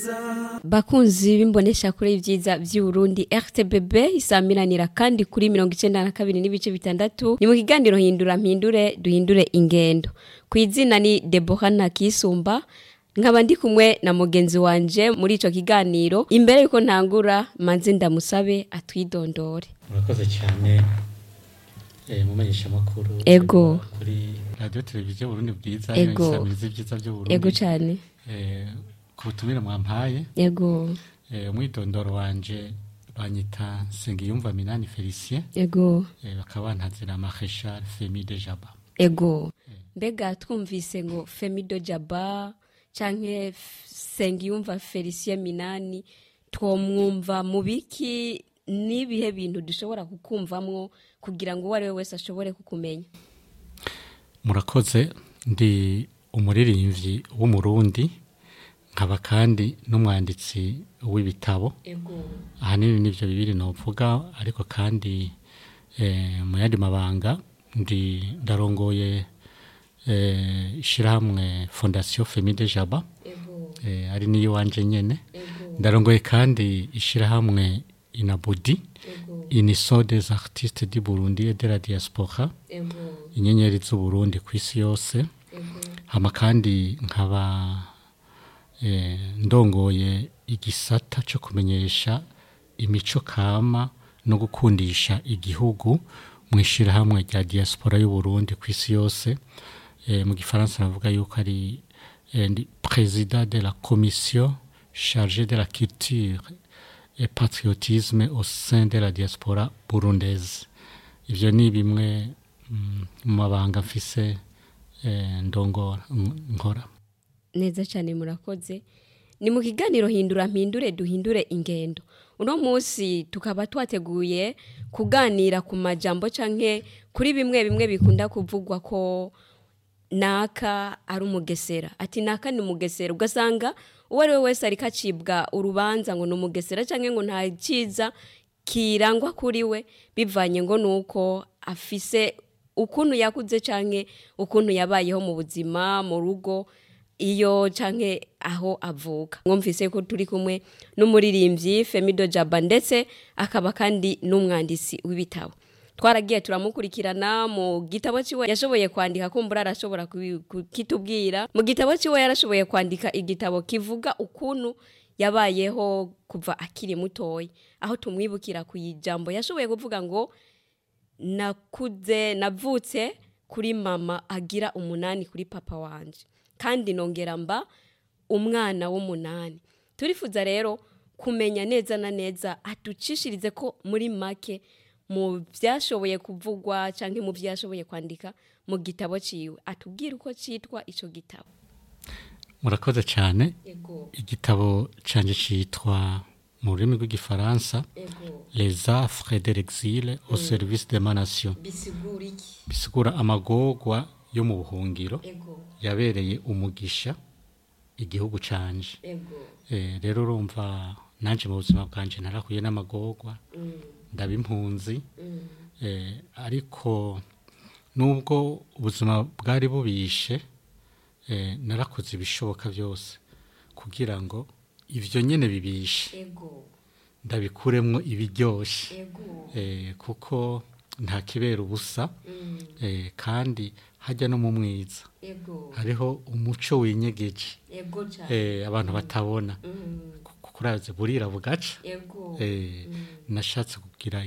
bakunzi b'imbonesha kure y'ibyiza by'uburundi rtbb isamiranira kandi kuri mirongo icenda na kabiri n'ibice bitandatu ni mu kiganiro hindura mpindure duhindure ingendo ku izina ni debora ntakisumba nkaba ndi kumwe na mugenzi wanje muri ico kiganiro imbere yuko ntangura manze ndamusabe atwidondore murakoze cyane eh, mumenyesha makuru Ego. kuri radio televiziyo Burundi bwiza Ego. isamizi byiza byo Burundi ego cane eh, ku butumire mwampaye ego eh, umwidondoro wanje banyita Sengiyumva Minani Felicien ego eh, bakaba bantazira Marechal Femi de Jaba ego mbega twumvise ngo femido jaba canke F- sengiyumva felicien minani twomwumva mu biki n'ibihe bintu dushobora kukumvamwo kugira ngo uwo ari we wese ashobore kukumenya murakoze ndi umuririmbyi w'umurundi nkaba kandi n'umwanditsi w'ibitabo ego ahanini nivyo bibiri novuga ariko kandi eh, mu yandi mabanga ndi ndarongoye eh, ishirahamwe fondation Femi de Jaba ego eh, ari niyo wanje nyene ego ndarongoye kandi ishirahamwe Inabudi ego Union des artistes du Burundi et de la diaspora ego inyenyeri z'uburundi ku isi yose ego hama kandi nkaba eh, ndongoye igisata cyo kumenyesha imico kama no gukundisha igihugu mu ishyirahamwe rya diaspora y'uburundi ku isi yose eh, mu gifaransa navuga yuko ari eh, ndi président de la commission chargée de la culture et patriotisme au sein de la diaspora burundaise ivyo ni bimwe mm, mu mabanga mfise eh, ndongora n- nkora neza cyane murakoze ni mu kiganiro hindura mpindure duhindure ingendo uno munsi tukaba twateguye kuganira ku majambo canke kuri bimwe bimwe bikunda kuvugwa ko naka ari umugesera ati naka ni umugesera ugasanga uwo ari we wese ariko acibwa urubanza ngo ni umugesera canke ngo nta cyiza kirangwa kuri we bivanye ngo nuko afise ukuntu yakuze canke ukuntu yabayeho mu buzima mu rugo iyo canke aho avuka mwumvise ko turi kumwe n'umuririmbyi Femido Jaba ndetse akaba kandi n'umwanditsi w'ibitabo twaragiye turamukurikirana mu gitabo ciwe yashoboye kwandika kumbura arashobora kubi- kukitubwira mu gitabo ciwe yarashoboye kwandika igitabo kivuga ukuntu yabayeho kuva akiri mutoya aho tumwibukira ku ijambo yashoboye kuvuga ngo nakuze navutse kuri mama agira umunani kuri papa wanje kandi nongera mba umwana w'umunani turifuza rero kumenya neza na neza atucishirize ko muri make mu byashoboye kuvugwa cyangwa mu byashoboye kwandika mu gitabo ciwe atubwire uko citwa ico gitabo murakoze cyane ego igitabo canje citwa mu rurimi rw'igifaransa ego les affres de l'exil au service de ma nation bisigura iki bisigura amagorwa yo mu buhungiro ego yabereye umugisha igihugu canje ego Eh, rero urumva nanje mu buzima bwanje narahuye n'amagorwa ndaba impunzi eh, ariko nubwo ubuzima bwari bubishe eh, narakoze ibishoboka byose kugira ngo ivyo nyene bibishe ego ndabikuremwo ibiryoshe ego eh, kuko nta kibera ubusa eh, kandi hajya no mu mwiza ego hariho umuco winyegeje ego cyane eh, abantu batabona kuraze burira bugaca ego eh, nashatse kugira